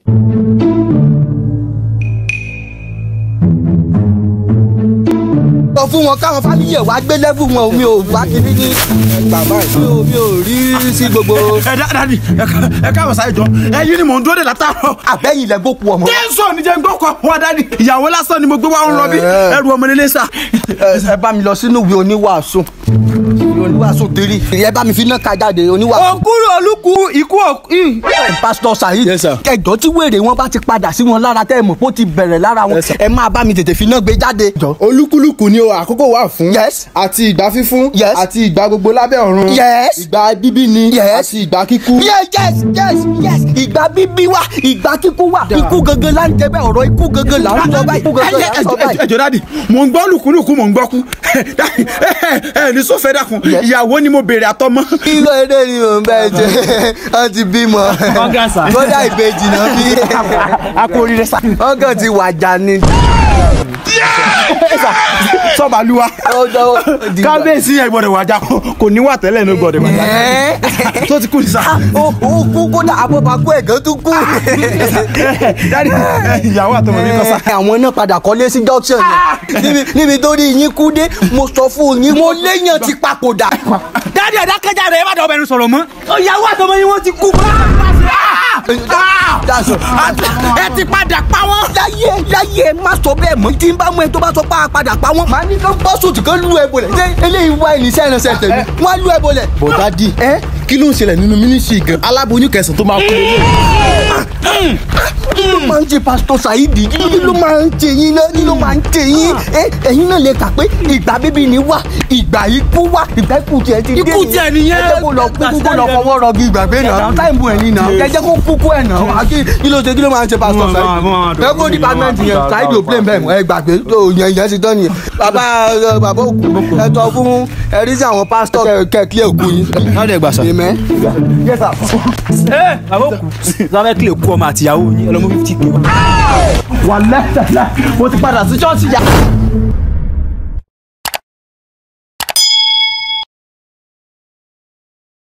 sọ fún wọn káwọn fámìlì ẹ̀ wá gbé lẹ́bù wọn omi ò wá kiri ní bàbá mi ò mi ò rí sí gbogbo. ẹ dá dadi ẹ káàbọ̀ sáyé jọ ẹyin ni mò ń dúró de látàárọ̀. àbẹ́yìn lẹ gbókù ọmọ. tẹ́sán ni jẹ́ ń gbọ́kọ̀ wá dadi ìyàwó lásán ni mo gbé wá ń rọbí ẹrù ọmọ nílé sá. ẹ bá mi lọ sínú ìwé oníwàásù ìwé oníwàásù tèrè ẹ bá mi fi náà ka jáde oníwàásù. òkúrò olúkú ikú pásítọ̀ Saheed Yes, sir. ẹjọ́ tí wèrè wọn bá ti padà sí wọn lára tẹ́ ẹ mọ̀ pé ó ti bẹ̀rẹ̀ lára wọn Yes, sir. ẹ máa bá mi tètè fi náà gbé jáde. olúkúlùkù ni o àkókò wà fún. Yes. àti ìgbà fífún. Yes. àti ìgbà gbogbo lábẹ́ ọ̀run. Yes. ìgbà bíbí ni. Yes. àti ìgbà kíkú. yes yes yes yes ìgbà bíbí wà ìgbà kíkú wà ikú gangan là ń jẹ bẹ́ẹ̀ ọ̀rọ̀ ikú gangan là ń sọ báyìí ikú gangan là ń sọ báyìí. ẹjọ dadi mò ń gbọ́ lùkúlùkù mò ń gbọ́ kú Dadi, ẹ ẹ ní sọfẹ dákun ìyàwó ni mo béèrè àtọmọ. irọ́ eré ni mò ń bẹ́ẹ̀ jẹ́ wọ́n ti bímọ kódà ìbejì náà bí a kú oríire sá. wọ́n kàn ti wàjà ni. sọ́bàlúwa kábíyèsí ẹ̀ gbọ́dọ̀ wájà kò ní wà tẹ́lẹ̀ ní gbọ́dọ̀ wájà Ẹ́ẹ́. tó ti kú ní sá. ó ó kú kódà abọ́bakú ẹ̀gán tún kú. dadi ìyàwó àtọmọ mi kọ sá. àwọn náà padà kọ́lé sí junction yẹn níbi níbi tó rí yín kú dé mo sọ fún yín mo léèyàn ti papòdà. dadi ẹ̀dá kẹjà rẹ̀ ẹ má dọ̀ ọbẹ̀ ní sọ̀rọ̀ mọ́. ìyàwó àtọmọ yín wọ́n ti kú. That's all. ẹ ti padà pa wọ́n. láyé láyé má sọ bẹ́ẹ̀ mọ́ tí n bá mú ẹ tó bá sọ pé a padà pa wọ́n. màá ní kó bọ́ sùtù kó lù ẹ bolẹ̀. ṣé eléyìí wá ìníṣẹ́ ìrìnsẹ̀ tèmi wọ́n á lù ẹ bolẹ̀. bọ̀dádì kí ló ń ṣẹlẹ̀ nínú mínísírì gan aláboyún kẹsàn-án tó máa kú lélẹ̀. kí ló máa ń ṣe pásítọ̀ Saheed kí ló máa ń ṣe yín náà kí ló máa ń ṣe yín ẹ ẹ̀yin náà lè kà pé ìgbà bíbí ni wà ìgbà ikú wà ìgbà ikú tiẹ̀ ti dé Ikú tiẹ̀ nìyẹn. ẹ jẹ́ kó lọ kú kó lọ fọwọ́ rọgí ìgbàgbé náà táìmù ẹ̀yìn náà ẹ jẹ́ kó kúkú ẹ̀ náà àti kí ló ṣe kí ló máa ń ṣe pásítọ̀ Saheed ẹ kó dípámẹ́ǹtì yẹn Saheed ò plane bẹ́ẹ̀ mọ́ ẹ gbàgbé tó yẹn yẹn ti tán nìyẹn bàbá ẹ, bàbá òkú ẹ tọ́ fún ẹrí sí àwọn pásítọ̀ kẹ́kílẹ̀ òkú yín. ọ̀dẹ̀ gbà sá. Amen. ẹ bàbá òkú sábẹ́ kílè kú ọmọ àtìyàwó yín ẹ lọ́mọ fífi tí pé wá. wà lẹ́sẹ̀ mo ti padà sí ṣọ́ọ̀ṣì yá.